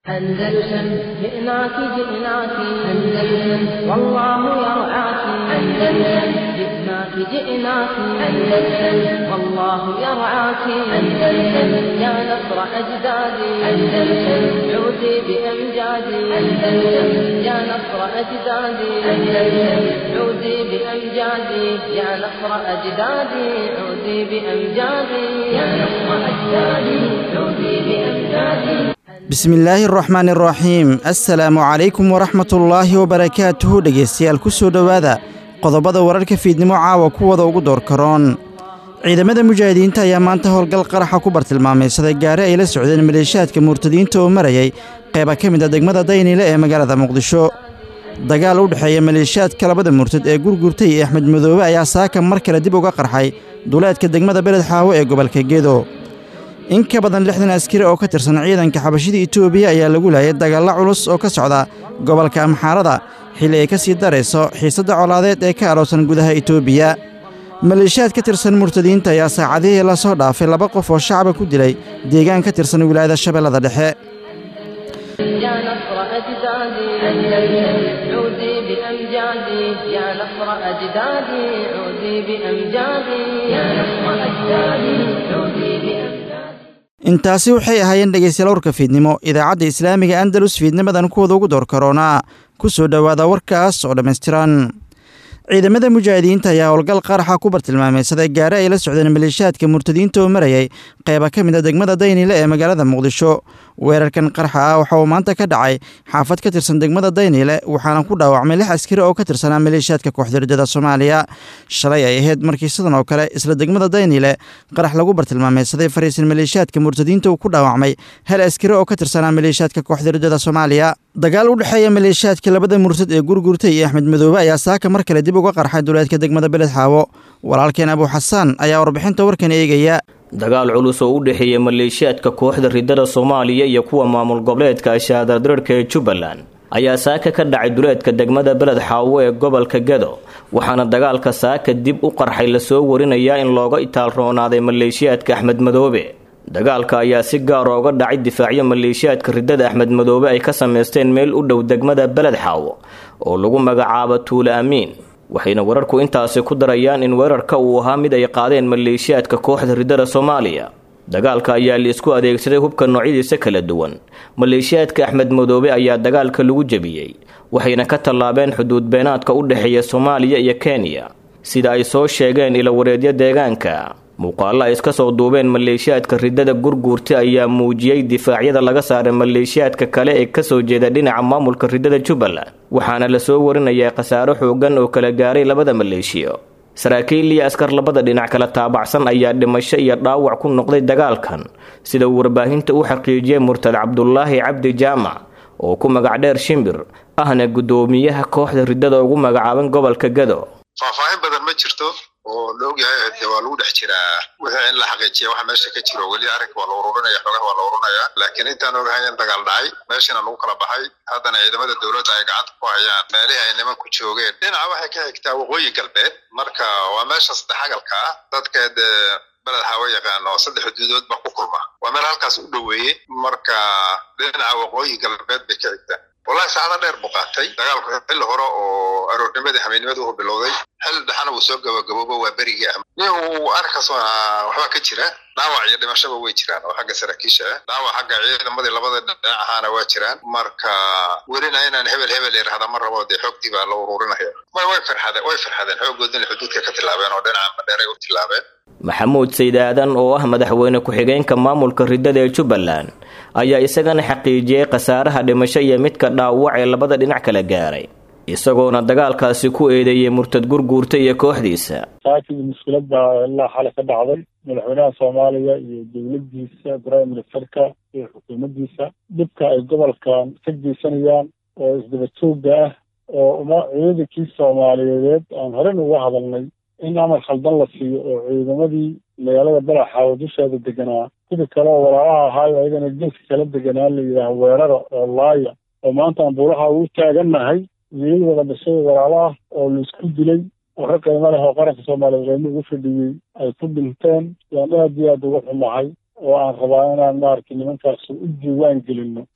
أندلسن جئناك جئناك أندلسن والله يرعاك أندلسن جئناك جئناك أندلسن والله يرعاك أندلسن يا نصر أجدادي أندلسن عودي بأمجادي أندلسن يا نصر أجدادي أندلسن عودي بأمجادي يا نصر أجدادي عودي بأمجادي يا نصر أجدادي عودي بأمجادي bismillaahi araxmaan araxiim assalaamu calaykum waraxmatullaahi wabarakaatuhu dhegaystayaal ku soo dhowaada qodobada wararka fiidnimo caawa kuwada ugu door karoon ciidamada mujaahidiinta ayaa maanta howlgal qaraxa ku bartilmaamaysaday gaari ay la socdeen maleeshaadka murtadiinta oo marayay qayba ka mid a degmada dayniile ee magaalada muqdisho dagaal u dhexeeya maleeshaadka labada murtad ee gurgurtay iyo axmed madoobe ayaa saaka mar kale dib uga qarxay duleedka degmada beled xaawo ee gobolka gedo in ka badan lixdan askari oo ka tirsan ciidanka xabashida itoobiya ayaa lagu laayay dagaalla culus oo ka socda gobolka amxaarada xilli ay ka sii darayso xiisadda colaadeed ee ka alowsan gudaha itoobiya maleeshaad ka tirsan murtadiinta ayaa saacadihii la soo dhaafay laba qof oo shacaba ku dilay deegaan ka tirsan wilaayada shabeellada dhexe يا نصر أجدادي أندلسن عودي بأمجادي يا نصر أجدادي عودي بأمجادي يا نصر أجدادي عودي بأمجادي intaasi waxay ahaayeen dhegaystayaal warka fiidnimo idaacadda islaamiga andalus fiidnimadan kuwada ugu door karoonaa ku soo dhowaada warkaas oo dhammaystiran ciidamada mujaahidiinta ayaa howlgal qaraxa ku bartilmaamaysaday gaari ay la socdeen maleeshaadka murtadiinta oo marayay qayba ka mid a degmada dayniile ee magaalada muqdisho weerarkan qaraxa ah waxa uu maanta ka dhacay xaafad ka tirsan degmada dayniile waxaana ku dhaawacmay lix askari oo ka tirsanaa maleeshaadka kooxda ridada soomaaliya shalay ay ahayd markii sidan oo kale isla degmada dayniile qarax lagu bartilmaamaysaday fariisan maleeshaadka murtadiinta uu ku dhaawacmay hal askari oo ka tirsanaa maleeshaadka kooxda ridada soomaaliya dagaal u dhexeeya maleeshaadka labada murtad ee gurgurtay iyo axmed madoobe ayaa saaka mar kale dib uga qarxay duleedka degmada beled xaawo walaalkeen abu xasaan ayaa warbixinta warkan eegaya dagaal culus oo u dhexeeya maleeshiyaadka kooxda ridada soomaaliya iyo kuwa maamul goboleedka ashaadardararka ee jubbaland ayaa saaka ka dhacay duleedka degmada beled xaawo ee gobolka gado waxaana dagaalka saaka dib u qarxay lasoo warinayaa in looga itaalroonaaday maleeshiyaadka axmed madoobe dagaalka ayaa si gaara uga dhacay difaacyo maleeshiyaadka ridada axmed madoobe ay ka samaysteen meel u dhow degmada beled xaawo oo lagu magacaabo tuule amiin waxayna wararku intaasi ku darayaan in weerarka uu ahaa mid ay qaadeen maleeshiyaadka kooxda ridada soomaaliya dagaalka ayaa laisku adeegsaday hubka noocyadiisa kala duwan maleeshiyaadka axmed madoobe ayaa dagaalka lagu jebiyey waxayna ka tallaabeen xuduud beenaadka u dhexeeya soomaaliya iyo kenya sida ay soo sheegeen ilawareedyo deegaanka muuqaalo ay iska soo duubeen maleeshiyaadka ridada gurguurta ayaa muujiyey difaacyada laga saaray maleeshiyaadka kale ee kasoo jeeda dhinaca maamulka ridada jubbaland waxaana lasoo warinayaa khasaaro xoogan oo kala gaaray labada maleeshiyo saraakiil iyo askar labada dhinac kala taabacsan ayaa dhimasho iyo dhaawac ku noqday dagaalkan sida uu warbaahinta u xaqiijiyey murtad cabdulaahi cabdi jaamac oo ku magac dheer shimbir ahna guddoomiyaha kooxda ridada ugu magacaaban gobolka gado faahfaahin badan ma jirto oo la ogyahay de waa lagu dhex jiraa wixii in la xaqiijiya waxa meesha ka jiro weli arrinka waa la ururinaya xogaha waa la ururinaya laakiin intaan ogahay in dagaal dhacay meeshana lagu kala baxay haddana ciidamada dowladda ay gacanta ku hayaan meelihii ay nimanku joogeen dhinaca waxay ka xigtaa waqooyi galbeed marka waa meesha saddex agalka ah dadka dee beled xaawo yaqaan oo saddex xuduudood ba ku kulma waa meel halkaas u dhoweeye marka dhinaca waqooyi galbeed bay ka xigtaa wallahi saacado dheer buu qaatay dagaalku xilli hore oo aroornimadii xamiidnimada uu bilowday xilli dhexana uu soo gabagabooba waa berigii ah nihu arrinkaas waxbaa ka jira dhaawac iyo dhimashaba way jiraan oo xagga saraakiisha ah dhaawac xagga ciidamadii labada dhinac ahaana waa jiraan marka welina inaan hebel hebel irahda ma rabo dee xoogtii baa la ururinaya way way farxadeen way farxadeen xoogoodina xuduudka ka tilaabeen oo dhinaca madheeray u tilaabeen maxamuud saydaadan oo ah madaxweyne ku-xigeenka maamulka ridada ee jubbaland ayaa isagana xaqiijiyey khasaaraha dhimasho iyo midka dhaawac ee labada dhinac kala gaaray isagoona dagaalkaasi ku eedeeyey murtad gurguurta iyo kooxdiisa saakii mushkilad baa ilaa xale ka dhacday madaxweynaha soomaaliya iyo dowladdiisa prime ministerka iyo xukuumaddiisa dhibka ay gobolkan ka geysanayaan oo isdaba joogga ah oo uma ciidankii soomaaliyeed aan horen uga hadalnay in amar khaldan la siiyo oo ciidamadii magaalada balaxaawo dusheeda deganaa sidii kale oo walaalaha ahaayo ayagana geeska kala deganaa la yidhaaha weerara oo laaya oo maanta aan buulaha ugu taagannahay wiilal wada dhashay walaalaah oo laisku dilay oo ka qiimo leh oo qaranka soomaaliyeed qiimo ugu fadhiyey ay ku dhinteen yaan aad iyo aad uga xumahay oo aan rabaa inaan maaragtay nimankaas u diiwaan gelino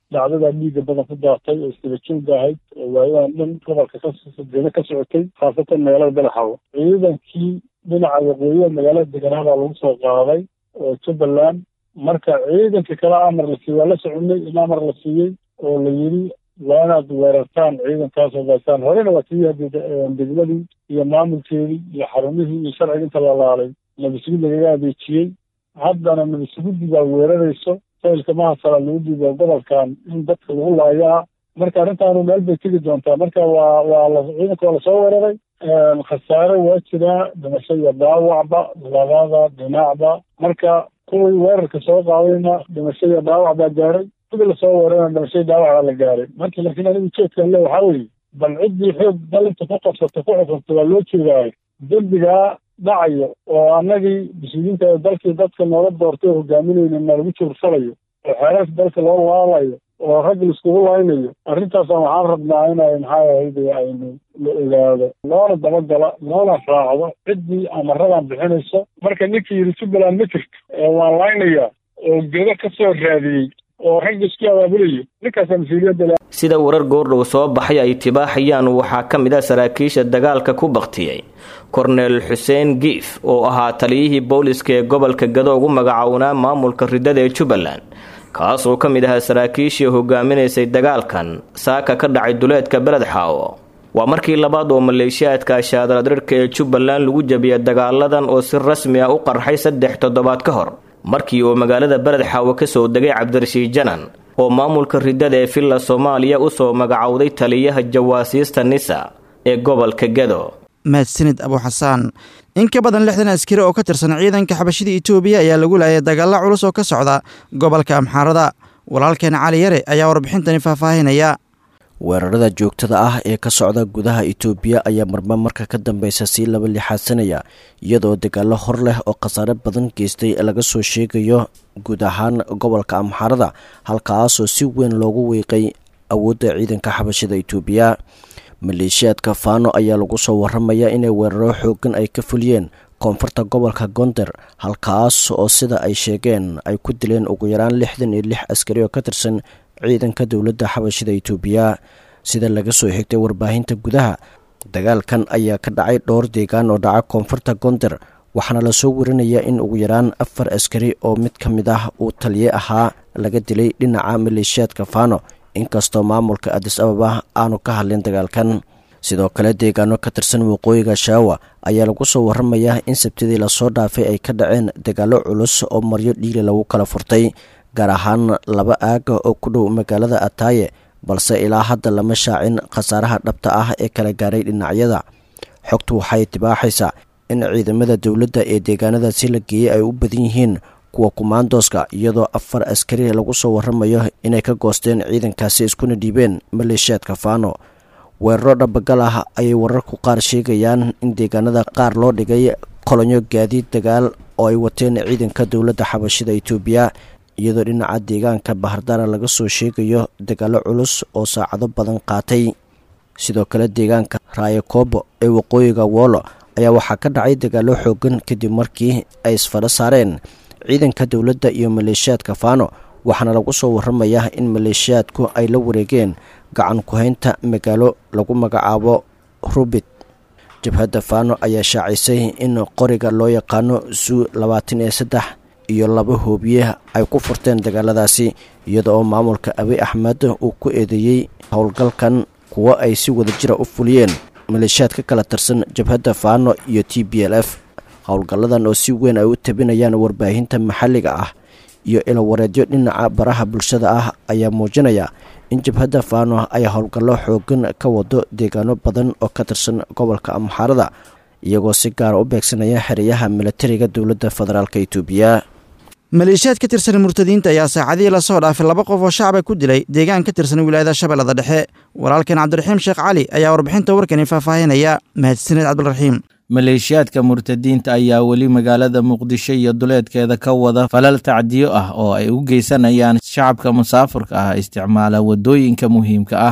dhacdadaa dhiigga badan ku daatay oo isdabajooga ahayd oo waayadan dhan gobolka kadina ka socotay khaasatan magaalada badaxawo ciidankii dhinaca waqooyiha magaalada deganaa baa lagu soo qaaday oo jubbaland marka ciidanka kale amar la siiyey waa la soconay in amar la siiyey oo la yidhi waa inaad weerartaan ciidankaas ogaasaan horena waa tii degmadii iyo maamulkeedii iyo xarumihii iyo sharciga inta la laalay nabasugid lagaga adeejiyey haddana nabasugidii baa weerarayso faylka mahasala lagu dhiibo gobolkan in dadka lagu laayaa marka arrintaanu meel bay tegi doontaa marka waa waa la ciidanka waa lasoo weeraray khasaare waa jiraa dhimasho iyo dhaawacba labada dhinacba marka kuwii weerarka soo qaadayna dhimasho iyo dhaawac baa gaaray kuwii lasoo weerarana dhimasho iyo dhaawac baa la gaaray marka laakiin anigu jeedkan le waxaa weeye bal ciddii xoog dalinta ku qabsata ku xukunta waa loo jeedaayo dembigaa dhacayo oo annagii mas-uuliyiinta dalkii dadka noola doortay oo hogaaminayna nalagu juursalayo oo xeerarka dalka loo laalayo oo rag laiskugu laynayo arrintaasaan waxaan rabnaa inay maxaa ahayde aynu la ogaado loona dabagala loona raacdo ciddii amaradan bixinayso marka ninkii yidhi jubbaland ma jirto waan laynayaa oo gedo ka soo raadiyey oo ragga isku abaabulayo ninkaasaa mas-uuliyadda sida warar goordhow soo baxay ay tibaaxayaan waxaa ka mid ah saraakiisha dagaalka ku baktiyey korneel xuseen giif oo ahaa taliyihii booliska ee gobolka gado ugu magacownaa maamulka ridada ee jubbaland kaas oo ka mid ahaa saraakiishii hogaaminaysay dagaalkan saaka ka dhacay duleedka beled xaawo waa markii labaad oo maleeshiyaadka shaadaladirhka ee jubbaland lagu jabiyay dagaaladan oo si rasmi ah u qarxay saddex toddobaad ka hor markii uu magaalada beled xaawo kasoo degay cabdirashiid janan oo maamulka ridada ee villa soomaaliya usoo magacowday taliyaha jawaasiista nisa ee gobolka gado mahadsanid abuuxasaan in ka badan lixdan askari oo ka tirsan ciidanka xabashida itoobiya ayaa lagu laayay dagaalla culus oo ka socda gobolka amxaarada walaalkeen cali yare ayaa warbixintani faahfaahinaya weerarada joogtada ah ee ka socda gudaha itoobiya ayaa marba marka ka dambeysa sii laba lixaadsanaya iyadoo dagaallo hor leh oo khasaare badan geystay laga soo sheegayo guud ahaan gobolka amxaarada halkaasoo si weyn loogu wiiqay awoodda ciidanka xabashida itoobiya maleeshiyaadka faano ayaa lagu soo waramaya inay weeraro xoogan ay ka fuliyeen koonfurta gobolka gonder halkaas oo sida ay sheegeen ay ku dileen ugu yaraan lixdan iyo lix askari oo ka tirsan ciidanka dowladda xabashida itoobiya sida laga soo xigtay warbaahinta gudaha dagaalkan ayaa ka dhacay dhowr deegaan oo dhaca koonfurta gonder waxaana lasoo warinayaa in ugu yaraan afar askari oo mid ka mid ah uu taliye ahaa laga dilay dhinaca maleeshiyaadka faano inkastoo maamulka adis ababa aanu ka hadlin dagaalkan sidoo kale deegaano ka tirsan waqooyiga shaawa ayaa lagu soo waramayaa in sabtidii lasoo dhaafay ay ka dhaceen dagaallo culus oo maryo dhiili lagu kala furtay gaar ahaan laba aaga oo ku dhow magaalada ataaye balse ilaa hadda lama shaacin khasaaraha dhabta ah ee kala gaaray dhinacyada xogtu waxay tibaaxaysaa in ciidamada dowladda ee deegaanadaasi la geeyey ay u badan yihiin kuwa kumaandooska iyadoo afar askari lagu soo waramayo inay ka goosteen ciidankaasi iskuna dhiibeen maleeshiyaadka faano weeraro dhabagal ah ayay wararku qaar sheegayaan in deegaanada qaar loo dhigay kolonyo gaadiid dagaal oo ay wateen ciidanka dowladda xabashida itoobiya iyadoo dhinaca deegaanka bahardara laga soo sheegayo dagaallo culus oo saacado badan qaatay sidoo kale deegaanka raayakobo ee waqooyiga woolo ayaa waxaa ka dhacay dagaallo xoogan kadib markii ay isfadho saareen ciidanka dowladda iyo maleeshiyaadka faano waxaana lagu soo waramayaa in maleeshiyaadku ay la wareegeen gacan ku-haynta magaalo lagu magacaabo rubit jabhadda faano ayaa shaacisay in qoriga loo yaqaano suu labaatan iyo saddex iyo laba hoobiye ay ku furteen dagaaladaasi iyada oo maamulka abi axmed uu ku eedeeyey howlgalkan kuwo ay si wadajira u fuliyeen maleeshiyaad ka kala tirsan jabhadda faano iyo t b l f howlgalladan oo si weyn ay u tabinayaan warbaahinta maxalliga ah iyo ilawareedyo dhinaca baraha bulshada ah ayaa muujinaya in jabhadda faano ay howlgallo xoogan ka wado deegaano badan oo ka tirsan gobolka amxaarada iyagoo si gaara u beegsanaya xereyaha milatariga dowladda federaalk itoobiya maleeshiyaad ka tirsan murtadiinta ayaa saacadihii lasoo dhaafay laba qof oo shacaba ku dilay deegaan ka tirsan wilaayada shabeellada dhexe walaalkeen cabdiraxiim sheekh cali ayaa warbixinta warkani faahfaahinaya mahadsaneed cabdiraxiim maleeshiyaadka murtadiinta ayaa weli magaalada muqdisho iyo duleedkeeda ka wada falal tacdiyo ah oo ay u geysanayaan shacabka musaafurka ah isticmaala waddooyinka muhiimka ah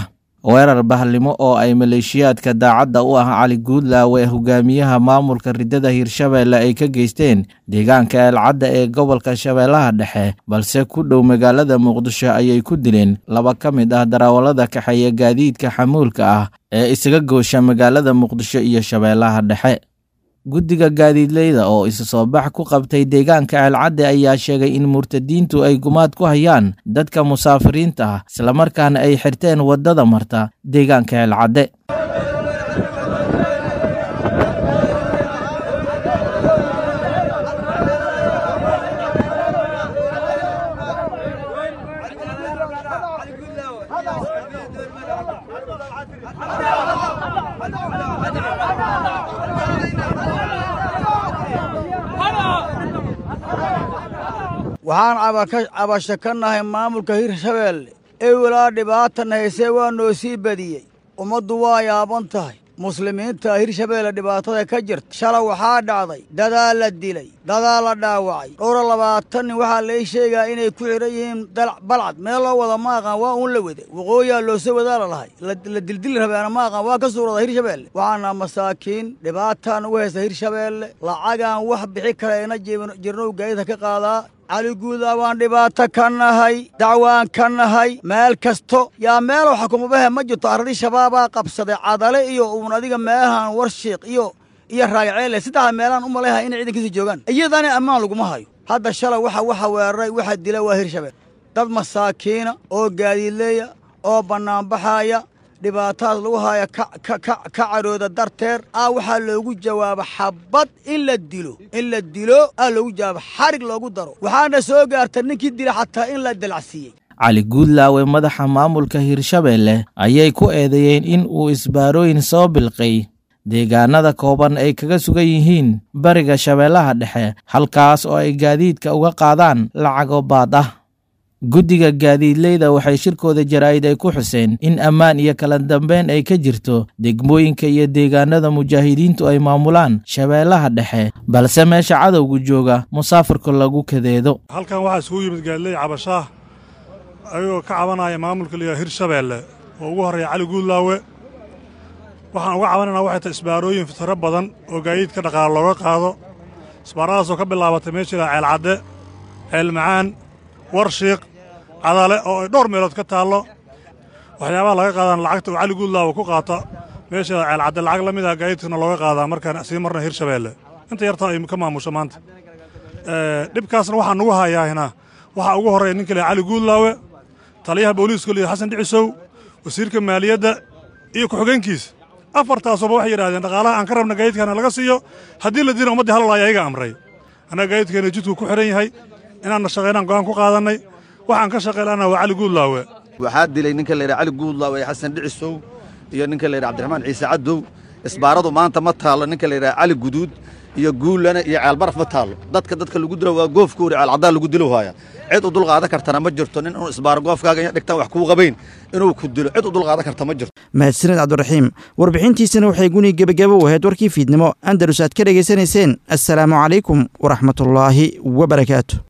weerar bahlimo oo ay maleeshiyaadka daacadda u ah cali guudlaawe hogaamiyaha maamulka riddada hirshabeelle ay ka geysteen deegaanka eelcadda ee gobolka shabeellaha dhexe balse ku dhow magaalada muqdisho ayay ku dileen laba ka mid ah darawallada kaxeeya gaadiidka xamuulka ah ee isaga goosha magaalada muqdisho iyo shabeellaha dhexe guddiga gaadiidleyda oo isu soo bax ku qabtay deegaanka ceelcadde ayaa sheegay in murtadiintu ay gumaad ku hayaan dadka musaafiriinta ah islamarkaana ay xirteen waddada marta deegaanka ceelcadde waxaan cabasho ka nahay maamulka hirshabeelle ewelaa dhibaatan haysee waa noo sii badiyey ummaddu waa yaaban tahay muslimiinta hirshabeelle dhibaatada ka jirta shala waxaa dhacday dadaa la dilay dadaa la dhaawacay dhowra labaatan nin waxaa lai sheegaa inay ku xidhan yihiin balcad meel loo wada ma aqaan waa uun la wade waqooyaa loose wadaa la lahay la dildili rabeena ma aqaan waa ka suurada hirshabeelle waxaana masaakiin dhibaataan ugu haysta hirshabeelle lacagaan wax bixi kara ina jirnow gaadida ka qaadaa cali guudaa waan dhibaato ka nahay dacwaan ka nahay meel kasto yaa meelow xakumabahe ma jirto arradii shabaabaa qabsaday cadale iyo uun adiga meelahan warshiiq iyo iyo raagaceele saddexda meelaan u malayha inay ciidankiisa joogaan iyadana ammaan laguma hayo hadda shalay waxa waxa weeraray waxa dila waa hirshabeel dad masaakiina oo gaadiidleeya oo bannaanbaxaaya dhibaatadaas lagu haya ka cadhooda darteed aa waxaa loogu jawaaba xabbad in la dilo in la dilo aa loogu jawaaba xarig loogu daro waxaana soo gaarta ninkii dila xataa in la dalacsiiyey cali guudlaawe madaxa maamulka hirshabeelle ayay ku eedeeyeen in uu isbaarooyin soo bilqay deegaanada kooban ay kaga sugan yihiin bariga shabeellaha dhexe halkaas oo ay gaadiidka uga qaadaan lacago baad ah guddiga gaadiidleyda waxay shirkooda jaraa'id ay ku xuseen in ammaan iyo kala dambeyn ay ka jirto degmooyinka iyo deegaanada mujaahidiintu ay maamulaan shabeellaha dhexe balse meesha cadowga jooga musaafirka lagu kadeedo halkan waxaa isugu yimid gaadiley cabashaah ayagoo ka cabanaya maamulka liyaa hirshabeelle oo ugu horreeya cali guudlaawe waxaan uga cabanaynaa waxay tahay isbaarooyin fitaro badan oo gaadiidka dhaqaale looga qaado isbaaradaasoo ka bilaabatay meesha ilaa ceelcadde ceelmacaan warshiiq cadale oo ay dhowr meelood ka taallo waxyaabaha laga qaadaan lacagta uu cali guudlaawa ku qaata meesha ceelcadde lacag la mid ah gaadiidkana looga qaadaa markaan sii marna hirshabeelle inta yartaa ay ka maamusho maanta dhibkaasna waxaa nugu hayaahina waxaa ugu horreeya ninka leeya cali guudlaawe taliyaha booliiska liya xasan dhicisow wasiirka maaliyadda iyo ku-xigeenkiisa afartaasuba waxay yidhahdeen dhaqaalaha aan ka rabna gaadiidkaana laga siiyo haddii la diina ummaddii halalaaya ayaga amray annaga gaadiidkeena jidku ku xidhan yahay inaanna shaqaynaan go'aan ku qaadannay waxaan ka shaqaylana waa cali guudlaawe waxaa dilay ninka layidhaha cali guudlaawe ee xasan dhicisow iyo ninka layidhaha cabdiraxmaan ciise caddow isbaaradu maanta ma taallo ninka layidhaha cali guduud iyo guullana iyo ceelbaraf ma taallo dadka dadka lagu dilo waa goofkuuri ceelcaddaan lagu dilo haaya cid u dulqaadan kartana ma jirto nin inuu isbaaro goofkaaga iyo dhigtaan wax kuu qabayn inuu ku dilo cid u dulqaadan karta ma jirto mahadsaned cabdiraxiim warbixintiisana waxay guni gebagabo u ahayd warkii fiidnimo andalus aad ka dhegaysanayseen assalaamu calaykum waraxmatullaahi wabarakaatu